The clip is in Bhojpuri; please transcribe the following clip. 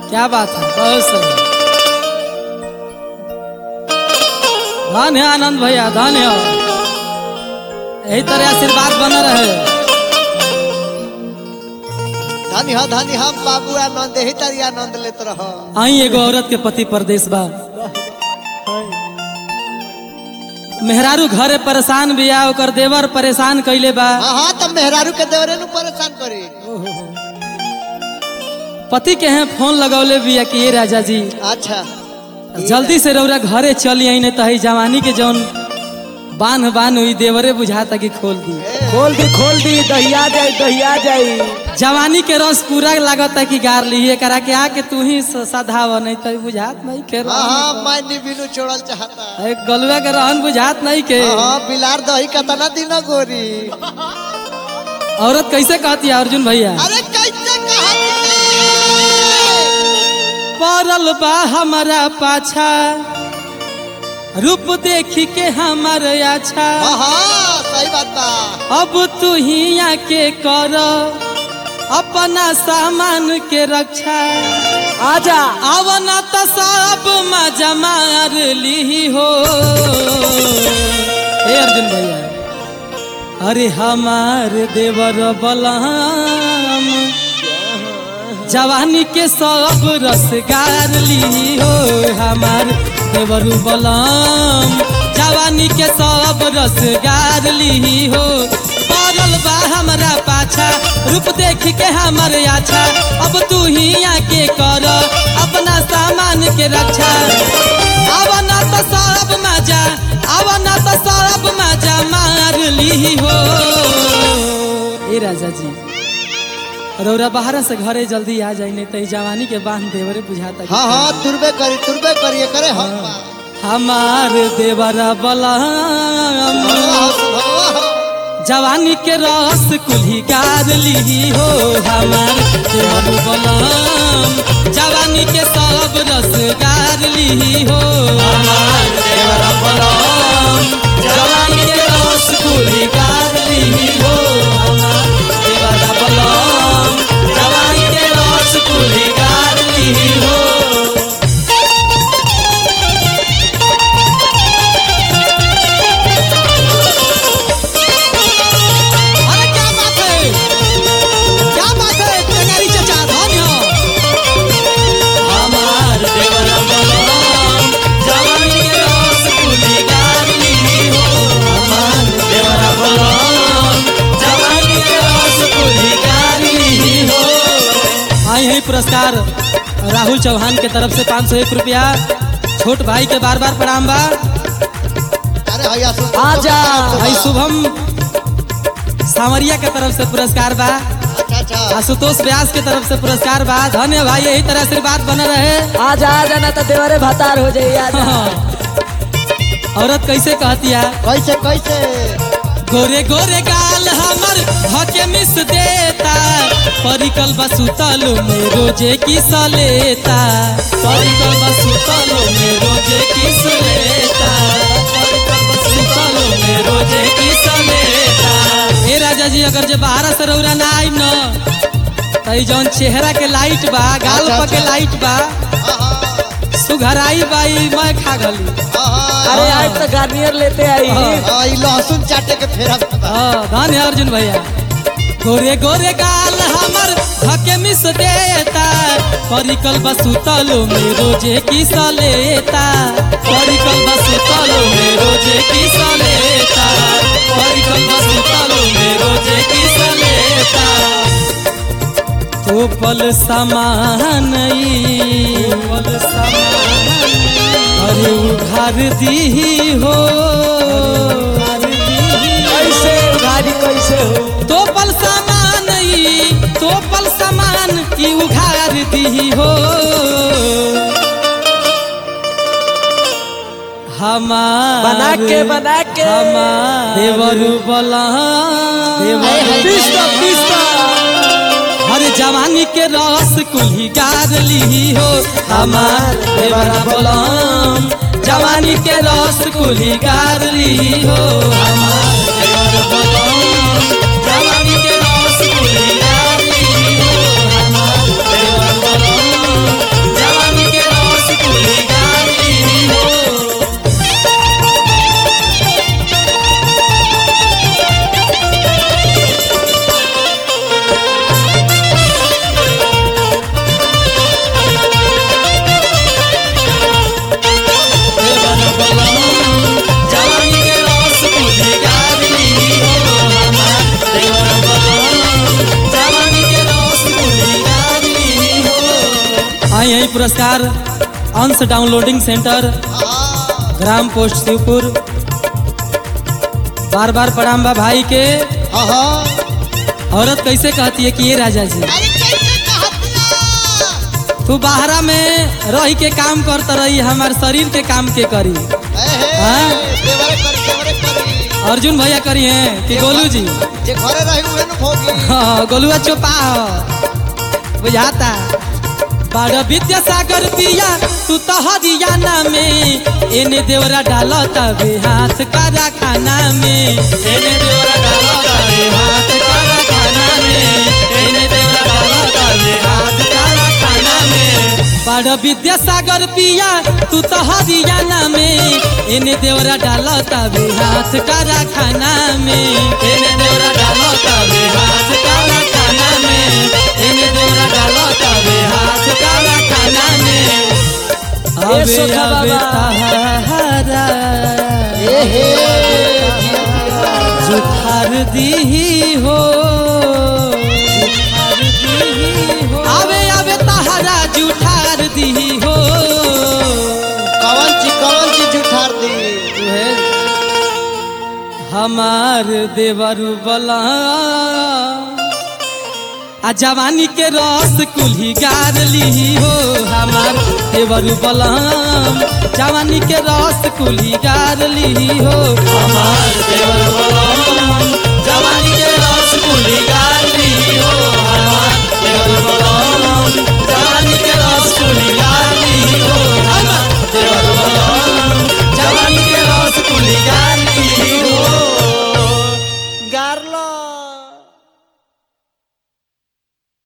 क्या बात है बहुत सही धन है आनंद भैया धन है यही तरह आशीर्वाद बना रहे धनी हो धनी हम बाबू आनंद ही तारी आनंद लेत रह आई एगो औरत के पति परदेश बा मेहरारू घरे परेशान बिया ओकर देवर परेशान कइले बा हाँ हाँ तब मेहरारू के देवरे नु परेशान करी पति के हैं फोन लगौले बिया कि ये राजा जी अच्छा जल्दी से रौरा घरे चली आई नहीं तो जवानी के जौन बांध बांध हुई देवरे बुझाता कि खोल दी खोल दी खोल दी दहिया जाई दहिया जाई जवानी के रस पूरा लागता कि गार ली करा के आके तू ही सधाव नहीं तो बुझात नहीं के हाँ हाँ मैं निबिनु छोड़ल चाहता एक गलुआ के रहन बुझात नहीं के हाँ हाँ बिलार दही कतना दिन गोरी औरत कैसे कहती है अर्जुन भैया अरे कैसे कहा पड़ल बा हमारा पाछा रूप देखी के हमार अच्छा हाँ हाँ सही बात बा अब तू ही आके कर अपना सामान के रक्षा आजा आवना तो सब मजा मार ली हो हे अर्जुन भैया अरे हमार देवर बलम जवानी के सब रसगार ली हो हमार देवर बलम जवानी के सब रसगार ली हो पड़ल बा हमारा पाछा रूप देख के हमर आछा अब तू ही आके कर अपना सामान के रक्षा आवना तो सब मजा आवना तो सब मजा मार ली हो ए राजा जी रौरा बाहर से घरे जल्दी आ जाई नहीं तो ई जवानी के बांध देवरे बुझाता कि हाँ हाँ तुरबे करी तुरबे करिए करे हम बा। हमार देवरा बलम वाह, जवानी के रस कुल्ही गार ली हो हमार देवर बलम जवानी के सब रस गार ली हो हमार देवर बलम जवानी के रस कुल्ही गार ली हो हमार देवर बलम जवानी के रस कुल्ही गार ली हो अरे क्या बात है क्या बात है टेंगारी चचा धन्य हमार देवर बलम जवानी के रस कुली गाली हो हमार देवर बलम जवानी के रस कुली गाली हो आई है पुरस्कार राहुल चौहान के तरफ से पाँच सौ एक रुपया छोट भाई के बार बार प्रणाम बा अरे भैया सुन आजा। भाई शुभम सावरिया के तरफ से पुरस्कार बा अच्छा अच्छा आशुतोष व्यास के तरफ से पुरस्कार बा धन्य भाई यही तरह आशीर्वाद बने रहे आजा आजा ना तो देवरे भतार हो जाई आजा औरत कैसे कहती है कैसे कैसे गोरे गोरे गाल हमर हके मिस देता परिकल बसुतल में रोजे किस लेता परिकल बसुतल में रोजे किस लेता परिकल बसुतल में रोजे किस लेता ए राजा जी अगर जे बाहर से रौरा ना आई न तई जौन चेहरा के लाइट बा गाल अच्छा, पर के अच्छा। लाइट बा हाँ हाँ सुघराई बाई मैं खा गली हाँ, हाँ अरे आज तो गार्नियर लेते आई हाँ। हाँ, ई लहसुन चाटे के फेरा बा। हाँ, धन्य है अर्जुन भैया गोरे गोरे गाल हमर हके मिस देता परिकल बसुतल में रोजे किस लेता परिकल बसुतल में रोजे किस लेता परिकल बसुतल में रोजे किस लेता तोपल समान ई, तोपल समान अरे उघार दी हो उघार दीही कैसे गाड़ी कैसे हो तोपल सामान ई तोपल सामान ई उघार दी हो हमार बना के बना के हमार देवरु बला पिस्ता पिस्ता हर जवानी के रस कुल्ही गार ली हो हमार देवरा बलम जवानी के रस कुल्ही गार ली हो हमार देवरा बलम जवानी के रस कुल्ही गार ली हो हमार देवरा बलम यही पुरस्कार अंश डाउनलोडिंग सेंटर हाँ, ग्राम पोस्ट शिवपुर बार बार प्रणाम बा भाई के हाँ, हाँ। औरत कैसे कहती है कि ये राजा जी अरे कैसे कहतिया? तू बाहरा में रही के काम करता रही हमार शरीर के काम के करी ए हे, हाँ? देवरे करी, देवरे करी। अर्जुन भैया करी हैं कि गोलू जी जे घरे रही उहे नु भोगी। हाँ, गोलुआ चोपा हो बुझाता बड़ विद्यासागर पिया तू तो हरियाणा में एने देवरा डाल तबे हाथ करा खाना में एने देवरा डाल तबे हाथ करा खाना में एने देवरा डाल तबे हाथ करा खाना में बड़ विद्यासागर पिया तू तो हरियाणा में एने देवरा डाल तबे हाथ करा खाना में एने देवरा डाल तबे हाथ करा खाना में एने देवरा डाल तबे हाथ करा खाना में ए सोखा बाबा। ताहारा ए हे, जिया, जिया। जुठार दीही हो जुठार दीही हो। आवे आवे ताहारा जुठार दीही हो कवन ची कवन ची जुठार दी तुहे हमार देवरु बला आ जवानी के रस कुल्ही गार ली हो हमार देवरु बलम जवानी के रस कुल्ही गार ली हो हमार देवरु